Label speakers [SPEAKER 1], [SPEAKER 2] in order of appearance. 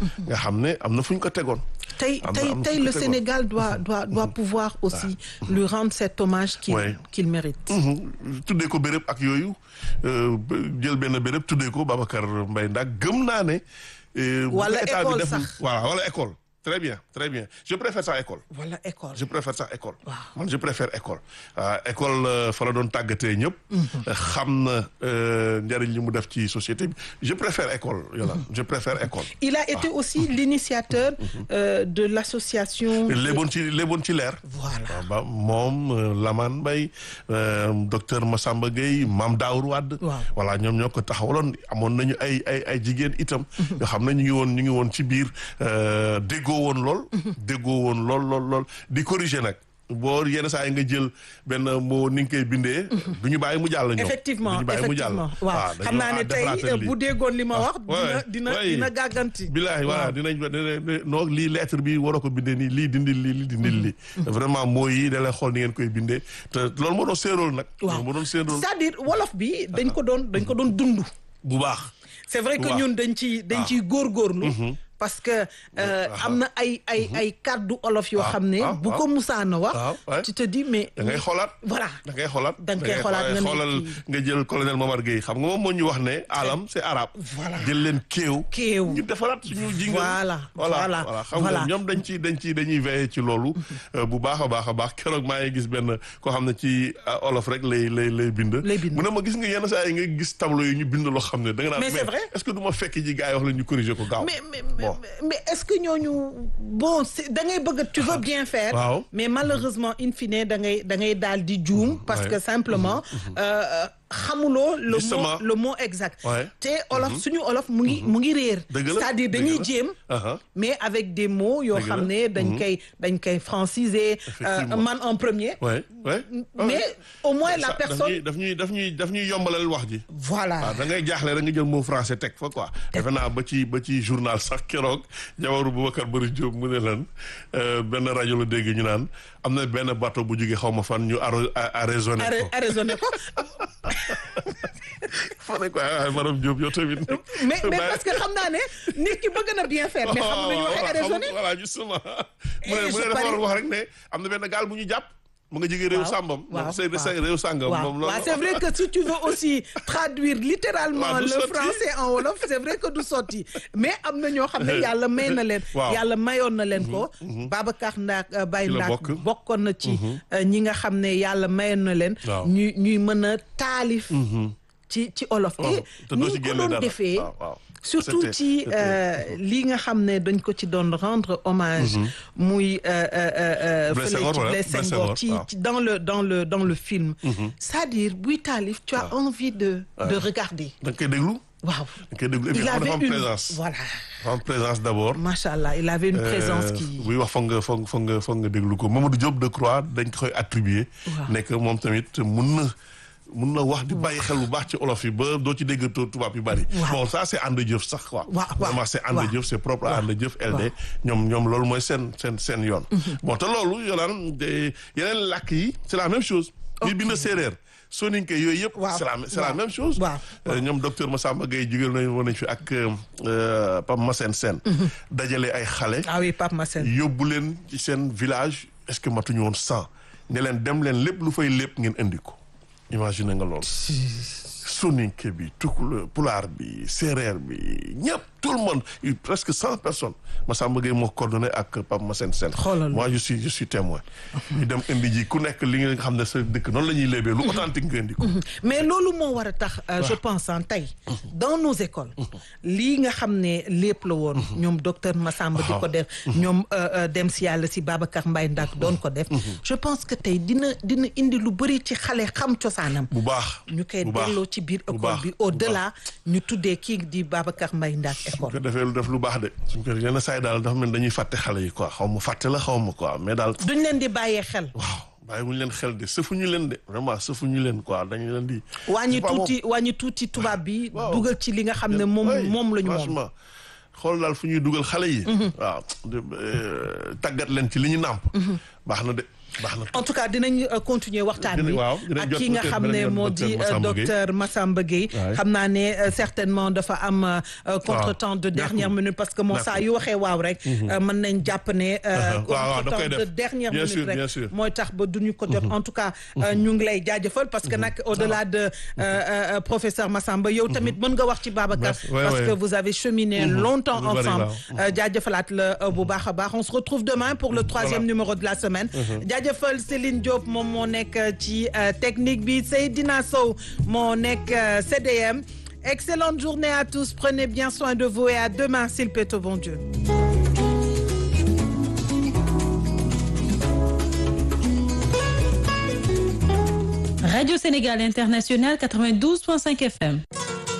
[SPEAKER 1] nga xam ne am na fu ñu ko tegoon.
[SPEAKER 2] tey
[SPEAKER 1] am na-
[SPEAKER 2] tey
[SPEAKER 1] am na
[SPEAKER 2] tey
[SPEAKER 1] fu ñu
[SPEAKER 2] le
[SPEAKER 1] ko tegoon.
[SPEAKER 2] Sénégal doit doit doit pouvoir aussi lui rendre cet hommage qu'il
[SPEAKER 1] Ouais.
[SPEAKER 2] qu'il mérite.
[SPEAKER 1] Mhm. tuddee ko béréb ak yooyu euh, ba- jël benn béréb tuddee ko Babacar Mbaye Ndak gëm naa ne. euh, bu
[SPEAKER 2] Wala
[SPEAKER 1] ko état bi
[SPEAKER 2] école
[SPEAKER 1] deful-
[SPEAKER 2] sax.
[SPEAKER 1] voilà wala école. très bien très bien je préfère ça école.
[SPEAKER 2] Voilà école.
[SPEAKER 1] je préfère sax école.
[SPEAKER 2] Waaw.
[SPEAKER 1] man je préfère école. ah école euh, fa la doon tàggatee ñëpp. xam na euh, njëriñ li mu def ci société bi je préfère école yola je préfère école.
[SPEAKER 2] Il a été aussi l'initiateur euh, de l'association.
[SPEAKER 1] léeboon ci léeboon ci leer.
[SPEAKER 2] Voilà.
[SPEAKER 1] waaw ba moom euh, Lamane Mbaye euh, docteur Massamba Gueye Mame Daour Wade.
[SPEAKER 2] Waaw.
[SPEAKER 1] voilà ñoom ñoo ko taxawaloon amoon nañu ay ay ay jigéen itam. yoo xam ne ñu ngi woon ñu ngi woon ci biir euh, déggoo woon lool. déggoo woon lool lool lool di corriger nag. boo yenn saa yi nga jël benn moo ni nga koy bindee. du ñu bàyyi mu jàll ñoom.
[SPEAKER 2] effectivement
[SPEAKER 1] du ñu bàyyi mu jàll.
[SPEAKER 2] effectivement waaw
[SPEAKER 1] dañoo
[SPEAKER 2] xam naa ne
[SPEAKER 1] ah,
[SPEAKER 2] tey
[SPEAKER 1] defaraat lii.
[SPEAKER 2] bu déggoon li ma wax.
[SPEAKER 1] ouais,
[SPEAKER 2] dina dina
[SPEAKER 1] ouais.
[SPEAKER 2] dina gàgganti.
[SPEAKER 1] bilaay voilà dinañ dina non lii lettre bi waroo ko bindee nii lii dindil lii lii dindil lii vraiment mooy yi da lay xool ni ngeen koy bindee te loolu moo doon seen rôle nag
[SPEAKER 2] waaw
[SPEAKER 1] loolu moo doon seen rôle
[SPEAKER 2] c'est-à-dire wolof bi dañ ko doon dañ ko doon dund.
[SPEAKER 1] bu baax
[SPEAKER 2] c'est vrai que
[SPEAKER 1] Waaw.
[SPEAKER 2] ñun dañ ci dañ ciy góorgóorlu. parce que euh, am na ay ay ay kàddu olof yoo xam ne.
[SPEAKER 1] waaw,
[SPEAKER 2] bu ko musaana wax.
[SPEAKER 1] waaw, ouais.
[SPEAKER 2] tu te dis mais.
[SPEAKER 1] da ngay xoolaat
[SPEAKER 2] voilà.
[SPEAKER 1] da ngay xoolaat
[SPEAKER 2] Da nga koy xoolaat nga ne
[SPEAKER 1] xoolal
[SPEAKER 2] kii.
[SPEAKER 1] nga jël colonel Momar Gueye xam nga moom moo ñu wax ne alam c'est arabe
[SPEAKER 2] Voilà.
[SPEAKER 1] jël leen kéew
[SPEAKER 2] Kéew.
[SPEAKER 1] ñu defaraat suñu jingal
[SPEAKER 2] Voilà,
[SPEAKER 1] voilà
[SPEAKER 2] voilà,
[SPEAKER 1] voilà xam
[SPEAKER 2] voilà.
[SPEAKER 1] nga ñoom dañ ci dañ ci dañuy veiller ci loolu euh, bu baax a baax a baax keroog maa ngi gis benn koo xam ne ci euh, olof rek lay lay lay bind
[SPEAKER 2] Lay bind.
[SPEAKER 1] mu ne ma gis nga yenn saa yi nga gis tableau yi ñu bind loo xam ne da nga naan
[SPEAKER 2] Mais c'est vrai.
[SPEAKER 1] est-ce que du ma fekk ji gars yi wax la ñu corriger ko gaaw
[SPEAKER 2] mais mais
[SPEAKER 1] bon
[SPEAKER 2] mais, mais est-ce que ñooñu bon c'est- da ngay bëgg tu veux bien faire.
[SPEAKER 1] Waaw.
[SPEAKER 2] mais malheureusement in fine da ngay da ngay daal di juum. parce
[SPEAKER 1] Ouais.
[SPEAKER 2] que simplement euh, xamuloo le mot
[SPEAKER 1] Justement.
[SPEAKER 2] le mot exact.
[SPEAKER 1] Ouais.
[SPEAKER 2] te olof suñu olof mu ngi mu ngi réer.
[SPEAKER 1] Dëgg la,
[SPEAKER 2] c'est-à-dire
[SPEAKER 1] dëgg
[SPEAKER 2] dañuy
[SPEAKER 1] la.
[SPEAKER 2] jéem.
[SPEAKER 1] Aha.
[SPEAKER 2] mais avec des mots yoo
[SPEAKER 1] Dëgg
[SPEAKER 2] xam
[SPEAKER 1] la.
[SPEAKER 2] ne dañ koy dañ koy franciser. euh,
[SPEAKER 1] Effectivement.
[SPEAKER 2] man en premier.
[SPEAKER 1] ouais ouais
[SPEAKER 2] mais au moins la
[SPEAKER 1] Ça, daf
[SPEAKER 2] personne.
[SPEAKER 1] ñuy daf ñuy daf ñuy daf ñuy yombalal wax ji
[SPEAKER 2] voilà.
[SPEAKER 1] waaw da ngay jaaxle rek nga jël mot français teg fa quoi defe naa ba ci ba ci journal sax keroog jawaru Boubacar Bari Diop mu ne lan euh, benn rajo la dégg ñu naan am na benn bateau bu jógee xaw ma fan ñu aro arraisonné
[SPEAKER 2] Arra-
[SPEAKER 1] ko
[SPEAKER 2] arraisonné ko
[SPEAKER 1] fa ne ko ah madame Diop yow tamit
[SPEAKER 2] mais mais parce que xam naa ne nit ki bëgg na bien faire mais xam nañu waxee arraisonné
[SPEAKER 1] voilà justement mu ne
[SPEAKER 2] Et
[SPEAKER 1] mu
[SPEAKER 2] je
[SPEAKER 1] ne dafa war a
[SPEAKER 2] parie-
[SPEAKER 1] wax rek ne am na benn gaal bu ñu jàpp mu nga jógee réew
[SPEAKER 2] Waaw,
[SPEAKER 1] sàmbam
[SPEAKER 2] waaw,
[SPEAKER 1] moom c'est
[SPEAKER 2] waaw.
[SPEAKER 1] réew sàngam
[SPEAKER 2] waaw
[SPEAKER 1] moom
[SPEAKER 2] waaw
[SPEAKER 1] loolu
[SPEAKER 2] c'est vrai que si tu veux aussi traduire littéralement
[SPEAKER 1] Waaw, du
[SPEAKER 2] le
[SPEAKER 1] sotti.
[SPEAKER 2] français en wolof c'est vrai que du sotti mais am na ñoo xam ne yàlla may na leen
[SPEAKER 1] Waaw.
[SPEAKER 2] yàlla mayoon na leen ko Babacar Ndaak euh, Baye
[SPEAKER 1] Ci la
[SPEAKER 2] Ndaak
[SPEAKER 1] bokk.
[SPEAKER 2] bokkoon na ci euh, ñi nga xam ne yàlla mayoon na leen
[SPEAKER 1] Waaw.
[SPEAKER 2] ñuy ñuy mën a taalif ci ci olof
[SPEAKER 1] waaw
[SPEAKER 2] et
[SPEAKER 1] te doo
[SPEAKER 2] ni
[SPEAKER 1] ci
[SPEAKER 2] ko
[SPEAKER 1] génne
[SPEAKER 2] doon
[SPEAKER 1] dara
[SPEAKER 2] defee
[SPEAKER 1] waaw waaw
[SPEAKER 2] surtout
[SPEAKER 1] C'était-
[SPEAKER 2] ci
[SPEAKER 1] c'était-
[SPEAKER 2] euh, li nga xam ne dañ ko ci doon rendre hommage muy euh, euh, euh,
[SPEAKER 1] Blaise
[SPEAKER 2] fële
[SPEAKER 1] Senghor,
[SPEAKER 2] ci
[SPEAKER 1] voilà,
[SPEAKER 2] Blaise
[SPEAKER 1] Blaise
[SPEAKER 2] Senghor
[SPEAKER 1] Senghor,
[SPEAKER 2] ci
[SPEAKER 1] waaw.
[SPEAKER 2] ci- dans le dans le dans le film c'est-à-dire buy taalif tu as envie de de regarder
[SPEAKER 1] da nga koy déglu
[SPEAKER 2] waaw
[SPEAKER 1] da nga koy déglu et puis
[SPEAKER 2] il
[SPEAKER 1] xam
[SPEAKER 2] avait
[SPEAKER 1] dafa am
[SPEAKER 2] une
[SPEAKER 1] présence
[SPEAKER 2] voilà
[SPEAKER 1] dafa am présence d'abord
[SPEAKER 2] machallah il avait une présence
[SPEAKER 1] Euh,
[SPEAKER 2] qui
[SPEAKER 1] buy wax foog nga foog foog nga foog nga déglu ko Mamadou Diop Decroix dañ ko koy attribuer
[SPEAKER 2] Waaw.
[SPEAKER 1] nekk moom tamit mun na mun na wax di bàyyi xel bu baax ci olof yi ba doo ci dégg tu- tubaab yu bari
[SPEAKER 2] Waaw.
[SPEAKER 1] bon ça c'est ànd jëf sax quoi
[SPEAKER 2] Waaw, waaw,
[SPEAKER 1] vraiment c'est ànd
[SPEAKER 2] waaw.
[SPEAKER 1] jëf c'est propre à
[SPEAKER 2] Waaw.
[SPEAKER 1] ànd jëf LD ñoom ñoom loolu mooy seen seen seen yoon bon te loolu yolaan de yeneen làkk yi c'est la même chose nit bi na séeréer soninke yooyu yëpp
[SPEAKER 2] Waaw.
[SPEAKER 1] c'est la c'est la
[SPEAKER 2] Waaw.
[SPEAKER 1] même chose
[SPEAKER 2] Waaw.
[SPEAKER 1] Euh, ñoom docteur Massamba Gueye jugal nañ woon nañ fi ak euh, Pape Massène Sène dajale ay xale
[SPEAKER 2] ah oui Pape Massène
[SPEAKER 1] yóbbu leen ci seen village est-ce que matuñu woon cent ne leen dem leen lépp lu fay lépp ngeen indi ko imagine nga loolu soninke bi tukula pulaar bi séeréer bi ñëpp tout le monde il- presque cent personnes Massamba Gueye moo coordonné ak Pape Massène Sène
[SPEAKER 2] Xoolal
[SPEAKER 1] moi je suis je suis témoin ñu dem indi ji ku nekk li nga xam ne sa dëkk noonu la ñuy léebee lu authentique nga indi ko
[SPEAKER 2] mais loolu moo war a tax euh, je pense en tey dans nos écoles lii nga xam ne lépp la woon ñoom docteur Massamba di ko def ñoom euh, euh, dem si yàlla si Babacar Mbaye Ndak doon ko def je pense que tey dina dina indi lu bëri ci xale xam cosaanam
[SPEAKER 1] bu baax
[SPEAKER 2] ñu koy
[SPEAKER 1] bu baax.
[SPEAKER 2] delloo ci biir
[SPEAKER 1] bu
[SPEAKER 2] école
[SPEAKER 1] baax,
[SPEAKER 2] bi
[SPEAKER 1] bu
[SPEAKER 2] au delà ñu tuddee kii di Babacar Mbaye Ndak
[SPEAKER 1] suñ
[SPEAKER 2] école
[SPEAKER 1] ko defee lu def lu baax de suñ ko yenn saa yi daal dafa mel dañuy fàtte xale yi quoi xaw ma fàtte la xaw ma quoi mais daal
[SPEAKER 2] duñ leen di bàyyee xel
[SPEAKER 1] waaw bàyyi wuñu leen xel de sëfuñu leen de vraiment sëfuñu leen quoi dañu leen di
[SPEAKER 2] wàññi
[SPEAKER 1] C'est pas
[SPEAKER 2] tuuti wàññi tuuti tubaab bi
[SPEAKER 1] Waaw.
[SPEAKER 2] dugal ci li nga xam ne moom
[SPEAKER 1] Oui,
[SPEAKER 2] moom la ñu moom
[SPEAKER 1] franchement xool daal fu ñuy dugal xale yi waaw de- euh, tàggat leen ci li ñu nàmp baax na de baax na
[SPEAKER 2] en tout cas dinañ euh, continuer waxtaan
[SPEAKER 1] Dinañ-
[SPEAKER 2] bi
[SPEAKER 1] waaw, dinañ
[SPEAKER 2] ak
[SPEAKER 1] jot
[SPEAKER 2] ki nga
[SPEAKER 1] peut-être
[SPEAKER 2] xam ne
[SPEAKER 1] beneen yoon
[SPEAKER 2] moo
[SPEAKER 1] docteur
[SPEAKER 2] di euh,
[SPEAKER 1] Massamba Gueye.
[SPEAKER 2] docteur Massamba Gueye
[SPEAKER 1] Ouais.
[SPEAKER 2] xam naa ne euh, certainement dafa am euh, euh, contretemps de
[SPEAKER 1] D'accord.
[SPEAKER 2] dernière minute parce que moo saa yu waxee waaw rek euh, mën nañ jàpp ne euh,
[SPEAKER 1] Uh-huh. Waaw, waaw, da koy
[SPEAKER 2] contretemps de
[SPEAKER 1] def.
[SPEAKER 2] dernière
[SPEAKER 1] Bien
[SPEAKER 2] minute
[SPEAKER 1] sûr, bien
[SPEAKER 2] rek
[SPEAKER 1] sûr.
[SPEAKER 2] mooy tax ba duñu ko jot en tout cas euh, ñu ngi lay jaajëfal parce que nag au-delà de euh, euh, professeur Massamba yow tamit mën nga wax ci Babacar
[SPEAKER 1] Merci. Ouais,
[SPEAKER 2] parce
[SPEAKER 1] ouais.
[SPEAKER 2] que vous avez cheminé longtemps
[SPEAKER 1] Lu bari
[SPEAKER 2] ensemble
[SPEAKER 1] waaw.
[SPEAKER 2] Euh, jaajëfalaat la euh, bu baax a baax on se retrouve demain pour le troisième
[SPEAKER 1] Voilà.
[SPEAKER 2] numéro de la semaine jaajëfal Céline Diop moom moo nekk ci euh, technique bi Seydina Sow moo nekk euh, CDM excellente journée à tous prenez bien soin de vous et à demain s'il plaît au bon Dieu
[SPEAKER 3] Radio Sénégal International 92.5 FM.